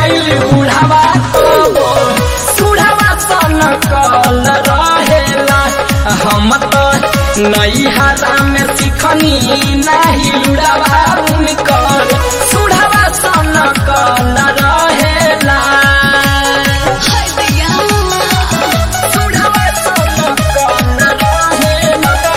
गइल बुढ़ावा तो सुढ़ावा सन कल रहेला हम तो नैहरा में सिखनी नाही लुड़ावा उनकर सुढ़ावा सन कल रहेला सुढ़ावा सन कल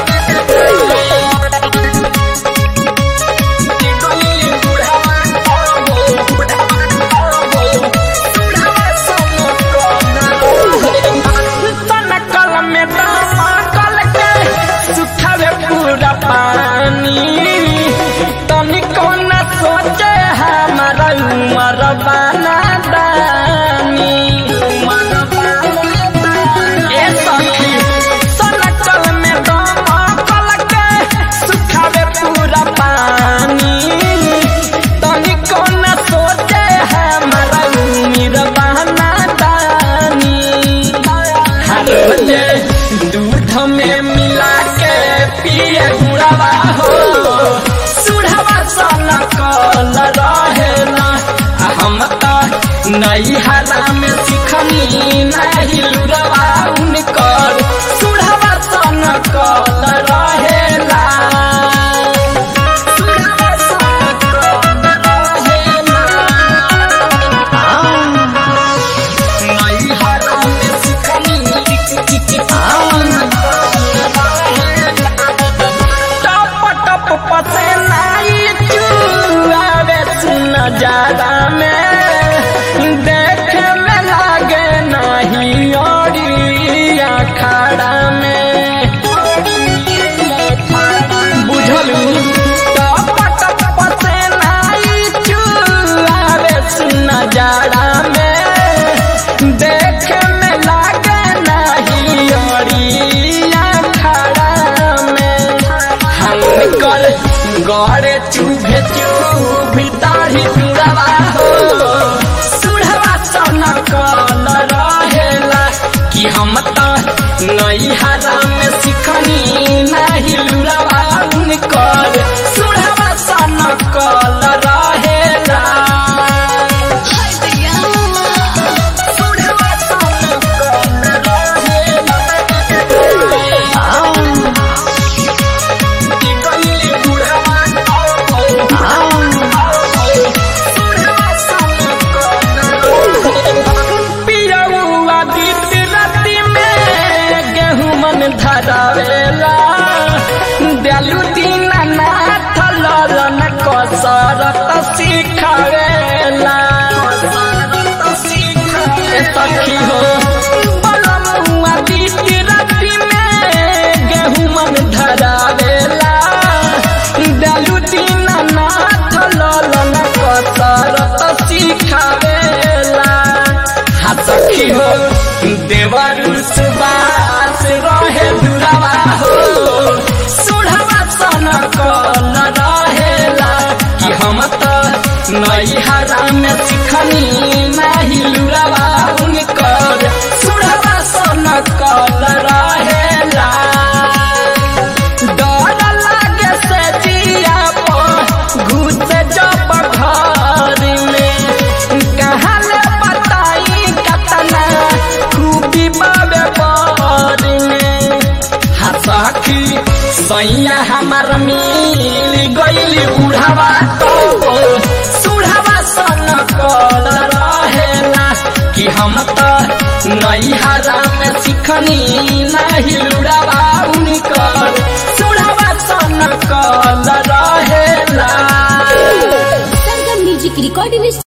तनकल में दमकल के सुखावे पूरा पानी तनिको न सोचे हमारा उमर बाना दानी ए सखी तनकल में दमकल के सुखावे पूरा पानी तनिको न सोचे हमारा उमर बाना दानी हर बजे दूध में मिला के पिए गुड़ावा हो सुढ़ावा सन कल रहेला आ हम तो नैहरा में सिखनी नहीं लुड़वा उनकर सुढ़ावा सन कल रहेला सुढ़ावा सन कल रहेला नैहरा में सिखनी टप टप पसेनाई चुआवे सुन जादा में देखे में लागे नहीं ओरी अखाड़ा में बुझलू टप टप पसेनाई चुआवे सुन जाड़ा में देखे में लागे नहीं ओरिया खड़ा में हम कर गड़े चुभे चुभी तारी जुड़वा हो सुढ़वा सन कल रहेला कि हम तो नैहरा में सिखनी नहीं लुड़वा उनकर सुढ़वा सन कल रहेला सुढ़वा सन कल पियौआ बीत राति में गेहूं मन धरावेला दयालु दीनानाथ ललन कसरत सिखावेला ए सखी हो बलमुआ बीत राति में गेहूं मन धरावेला दयालु दीनानाथ ललन कसरत सिखावेला हा सखी हो देवर सुबास रहे दुरावा हो सुढ़वा सन कल रहेला कि हम तो नैहरा में सिखनी नहीं लुरावा उनकर सुढ़वा सन कल रहेला डर लागे से जिया पर घुस जब घर में कहाँ ले बताई कतना खूबी बाबे पर में हसखी सैया हमार मिल गइल बुढ़ावा तो सुढ़ावा सन कल रहेला कि हम तो नैहरा में सिखनी नहीं लुड़ावा उनकर सुढ़ावा सन कल रहेला सरगम म्यूजिक रिकॉर्डिंग